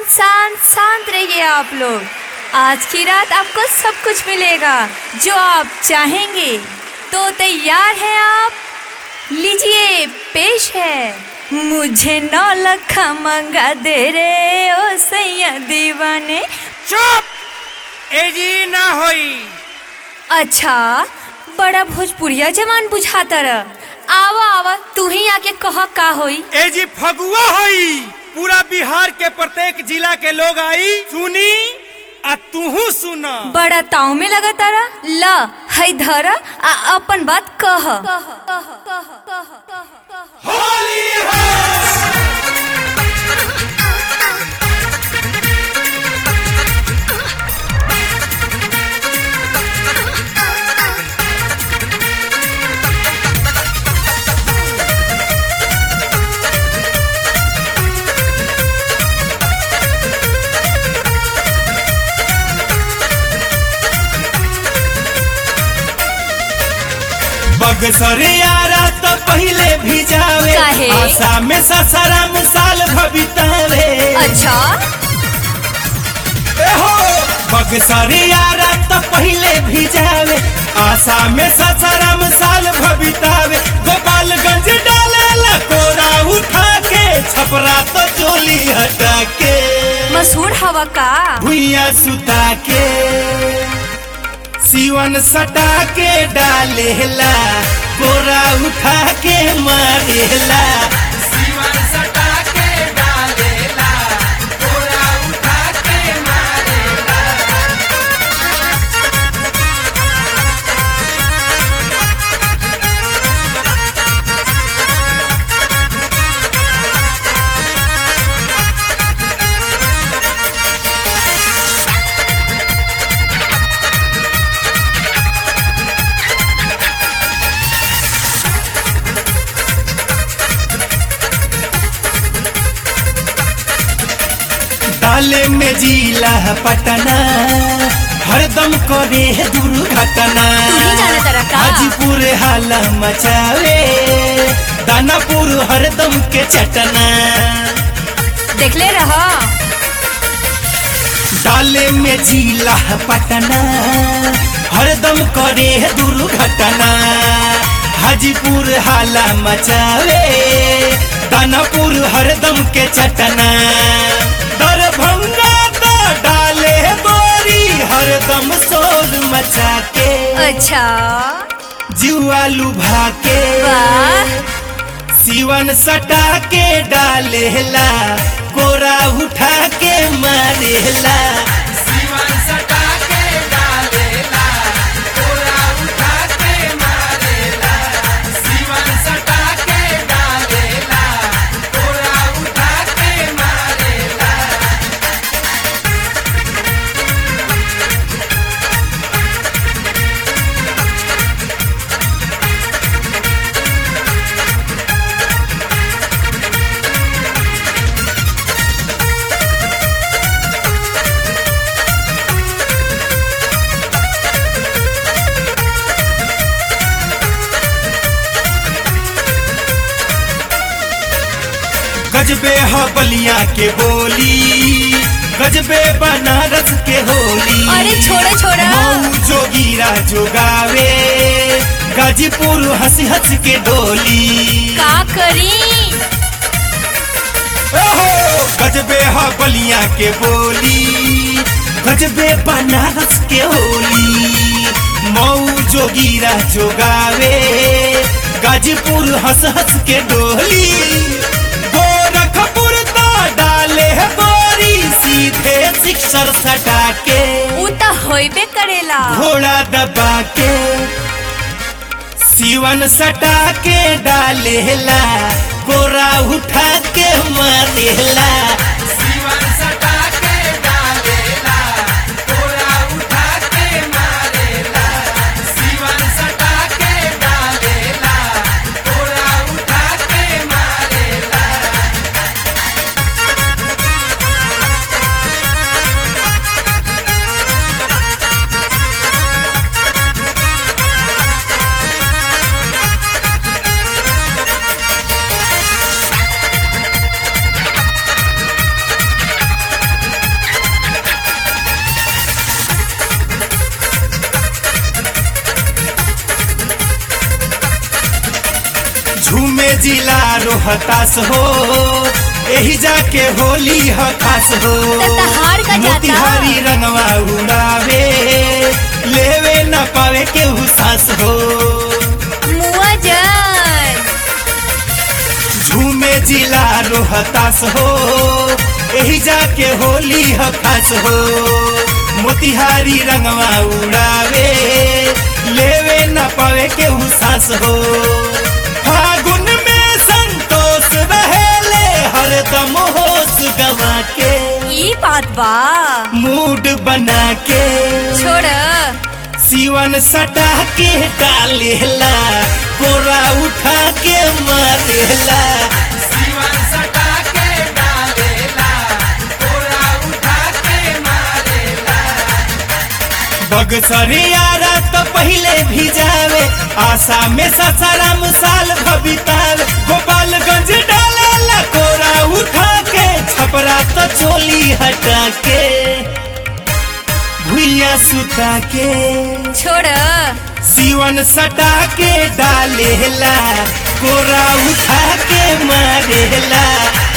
शांत शांत शांत रहिए आप लोग आज की रात आपको सब कुछ मिलेगा जो आप चाहेंगे तो तैयार हैं आप लीजिए पेश है मुझे नौ लखा मंगा दे रे ओ सैया दीवाने चुप एजी ना होई अच्छा बड़ा भोजपुरिया जवान बुझाता रह आवा आवा तू ही आके कह का होई एजी फगुआ होई पूरा बिहार के प्रत्येक जिला के लोग आई सुनी आ तूहू सुना बड़ा ताव में लगा तारा ल है धरा आ अपन बात कह होली है बगसरे यारा तो पहले भी जावे काहे? आशा में ससराम साल भबितावे अच्छा एहो बगसरे यारा तो पहले भी जावे आशा में ससराम साल भबितावे गोपालगंज डाले लकोरा उठा के छपरा तो चोली हटा के मशहूर हवा का भुइया सुता के सीवन सटा के डालेला कोरा उठा के मारेला सीवन सटा के डालेला कोरा उठा के मारेला डाले में जिला पटना हरदम करे दुर्घटना तू ही जाने तारा का? हाजीपुर हाला मचावे दानापुर हरदम के चटना देख ले रहा डाले में जिला पटना हरदम करे दुर्घटना हाजीपुर हाला मचावे दानापुर हरदम के चटना दरभंगा तो डाले बोरी हरदम शोर मचा के अच्छा जुआ लुभा के वाह सीवन सटा के डालेला कोरा उठा के मारेला सीवन सटा के डालेला कोरा उठा के मारेला सीवन सटा के डालेला कोरा उठा के मारेला गजबे ह बलिया के बोली गजबे बनारस के होली अरे छोड़ो छोड़ो मऊ जोगीरा जोगावे गाजीपुर हंस हंस के डोली का करी ओहो गजबे ह बलिया के बोली गजबे बनारस के होली मऊ जोगीरा जोगावे गाजीपुर हंस हंस के डोली गोरखपुर तो डाले है बोरी सीधे सिक्सर सटा के उ त होइबे करेला घोड़ा दबा के सीवन सटा के डालेला गोरा उठा के मारेला सीवन सटा के डालेला गोरा उठा के मारेला सीवन सटा के डालेला गोरा उठा के मारेला जिला रोहतास हो एही जाके होली ह खास हो त तहार का जाता? मोतिहारी रंगवा उड़ावे लेवे न पावे के सास हो मुआ जन झूमे जिला रोहतास हो एही जाके होली ह खास हो मोतिहारी रंगवा उड़ावे लेवे न पावे के सास हो फागुन में संतोष रहेले हरदम होश गवा के ई बात बा मूड बना के छोड़ सीवन सटा के डालेला कोरा उठा के मारेला सीवन सटा के डालेला कोरा उठा के मारेला बगसरे यारा तो पहले भी जावे आशा में ससाराम साल भबितावे गोपालगंज डालेला कोरा उठा के छपरा तो चोली हटा के भुइया सुता के छोड़ सीवन सटा के डालेला कोरा उठा के मारेला